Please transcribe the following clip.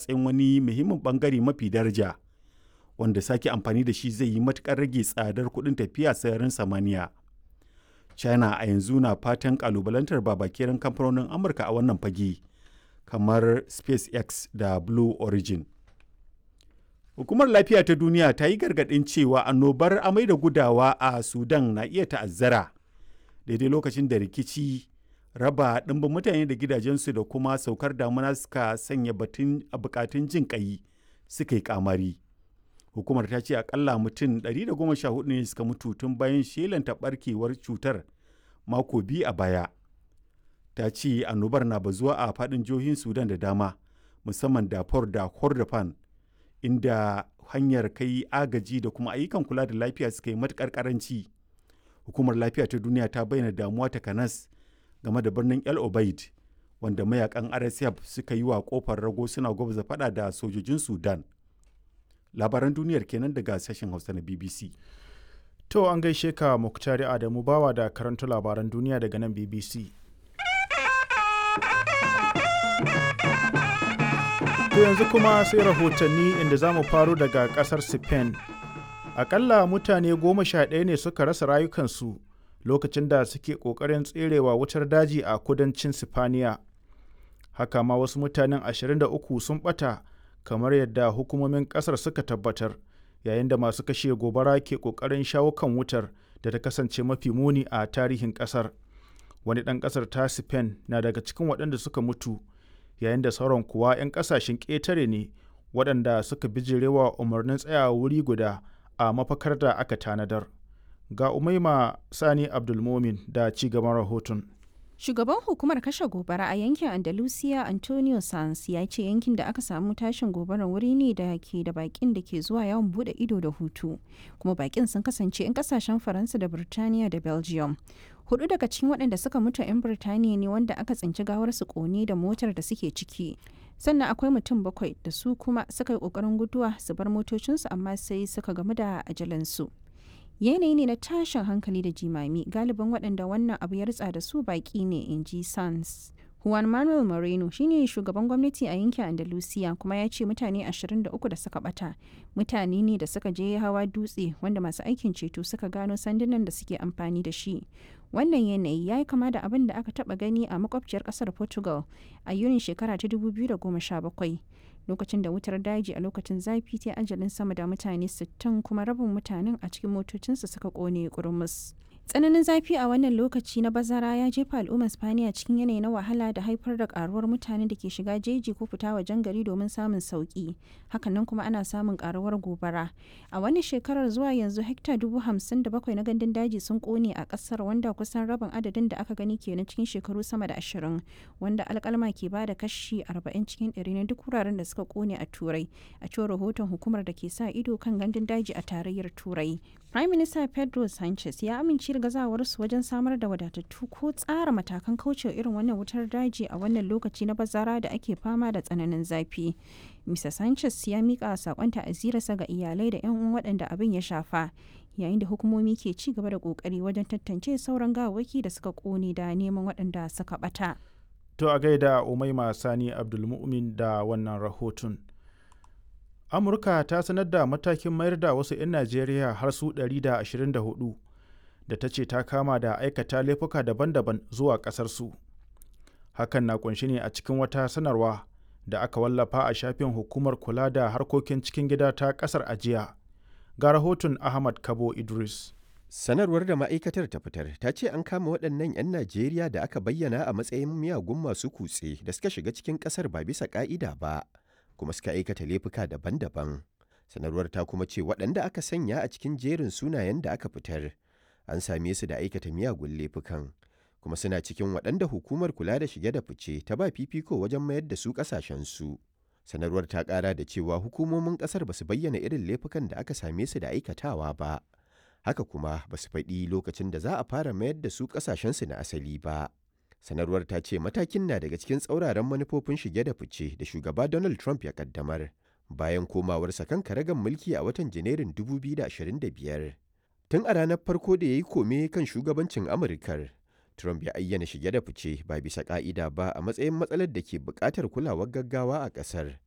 matsayin wani muhimmin bangare mafi daraja wanda sake amfani da shi zai yi matukar rage tsadar kuɗin tafiya sararin samaniya china a yanzu na fatan kalubalantar babakeren kamfanonin amurka a wannan fage kamar spacex da blue origin hukumar lafiya ta duniya ta yi gargaɗin cewa annobar amai da gudawa a sudan na iya ta'azzara daidai lokacin da rikici raba ɗimbin mutane da gidajensu da kuma saukar damuna suka sanya batun a bukatun jin ƙai suka yi kamari hukumar ta ce akalla mutum 114 ne suka mutu tun bayan shelanta barkewar cutar mako biyu a baya ta ce annobar na bazuwa a faɗin jihohin sudan da dama musamman dafur da kordofan inda hanyar kai agaji da kuma ayyukan kula da lafiya suka yi matuƙar ƙaranci hukumar lafiya ta duniya ta bayyana damuwa ta kanas game da birnin el obeid wanda mayakan rsf suka yi wa kofar rago suna gwabza fada da sojojin sudan labaran duniyar kenan daga sashen hausa na bbc To an gaishe ka Muktari Adamu bawa da karanta labaran duniya daga nan BBC. To yanzu kuma sai rahotanni inda za mu faro daga ƙasar Spain. Akalla mutane goma sha ɗaya ne suka rasa rayukansu lokacin da suke ƙoƙarin tserewa wutar daji a kudancin Sifaniya. Haka ma wasu mutanen 23 sun ɓata kamar yadda hukumomin ƙasar suka tabbatar. yayin da masu kashe gobara ke ƙoƙarin shawo kan wutar da ta kasance mafi muni a tarihin ƙasar wani ɗan ƙasar ta spain na daga cikin waɗanda suka mutu yayin da sauran kuwa 'yan ƙasashen ƙetare ne waɗanda suka bijirewa umarnin tsayawa wuri guda a mafakar da aka tanadar ga umaima sani abdulmomin da ci gaban rahoton Shugaban hukumar kashe gobara a yankin Andalusia Antonio Sanz ya ce yankin da aka samu tashin gobarar wuri ne da ke da bakin da ke zuwa yawon bude ido da hutu. Kuma bakin sun kasance 'yan kasashen Faransa da Birtaniya da Belgium. Hudu daga cikin waɗanda suka mutu 'yan Birtaniya ne wanda aka tsinci gawarsu kone da motar da suke ciki. Sannan akwai mutum bakwai da su kuma suka yi ƙoƙarin guduwa su bar motocinsu amma sai suka gamu da ajalansu. yanayi ne na tashin hankali da jimami galibin waɗanda wannan abu ya ritsa da su baƙi ne in ji sans juan manuel moreno shine shugaban gwamnati a yankin andalusiya kuma ya ce mutane 23 da suka bata mutane ne da suka je hawa dutse wanda masu aikin ceto suka gano sandunan da suke amfani da shi wannan yanayi ya yi kama da abin da aka taba gani a makwabciyar kasar portugal a yunin shekara ta 2017 lokacin da wutar daji a lokacin zafi ta ajalin sama da mutane 60 kuma rabin mutanen a cikin motocinsu suka kone kurmus. tsananin zafi a wannan lokaci na bazara ya jefa al'ummar spaniya cikin yanayi na wahala da haifar da karuwar mutane da ke shiga jeji ko fita wajen gari domin samun sauki hakanan kuma ana samun karuwar gobara a wani shekarar zuwa yanzu hekta dubu hamsin da bakwai na gandun daji sun kone a kasar wanda kusan rabin adadin da aka gani kenan cikin shekaru sama da ashirin wanda alkalma ke bada kashi arba'in cikin ɗari na duk wuraren da suka kone a turai a cewar rahoton hukumar da ke sa ido kan gandun daji a tarayyar turai prime minister pedro sanchez ya amince da gazawarsu wajen samar da wadatattu ko tsara matakan kaucewa irin wannan wutar daji a wannan lokaci na bazara da ake fama da tsananin zafi. Mr. Sanchez ya mika sakon ta'azirarsa ga iyalai da 'yan uwan waɗanda abin ya shafa, yayin da hukumomi ke ci gaba da ƙoƙari wajen tantance sauran gawawwaki da suka ƙone da neman waɗanda suka ɓata. To a gaida Umaima Sani Abdulmumin da wannan rahoton. Amurka ta sanar da matakin mayar da wasu 'yan Najeriya har su 124 da ta ce ta kama da aikata laifuka daban-daban zuwa ƙasarsu. Hakan na kunshi ne a cikin wata sanarwa da aka wallafa a shafin hukumar kula da harkokin cikin gida ta ƙasar ajiya. Ga rahoton Ahmad Kabo Idris. Sanarwar da ma'aikatar ta fitar ta ce an kama waɗannan 'yan Najeriya da aka bayyana a matsayin miyagun masu kutse da suka shiga cikin ƙasar ba bisa ƙa'ida ba, kuma suka aikata laifuka daban-daban. Sanarwar ta kuma ce waɗanda aka sanya a cikin jerin sunayen da aka fitar. an same su da aikata miyagun laifukan kuma suna cikin waɗanda hukumar kula da shige da fice ta ba fifiko wajen mayar da su ƙasashensu. Sanarwar ta ƙara da cewa hukumomin ƙasar ba su bayyana irin laifukan da aka same su da aikatawa ba. Haka kuma ba su faɗi lokacin da za a fara mayar da su ƙasashensu na asali ba. Sanarwar ta ce matakin na daga cikin tsauraran manufofin shige da fice da shugaba Donald Trump ya ƙaddamar bayan komawarsa kan karagan mulki a watan Janairun 2025. Tun a ranar farko da ya yi kome kan shugabancin Amurkar, Trump ya ayyana shige da fice ba bisa ƙa'ida ba a matsayin matsalar da ke buƙatar kulawar gaggawa a ƙasar.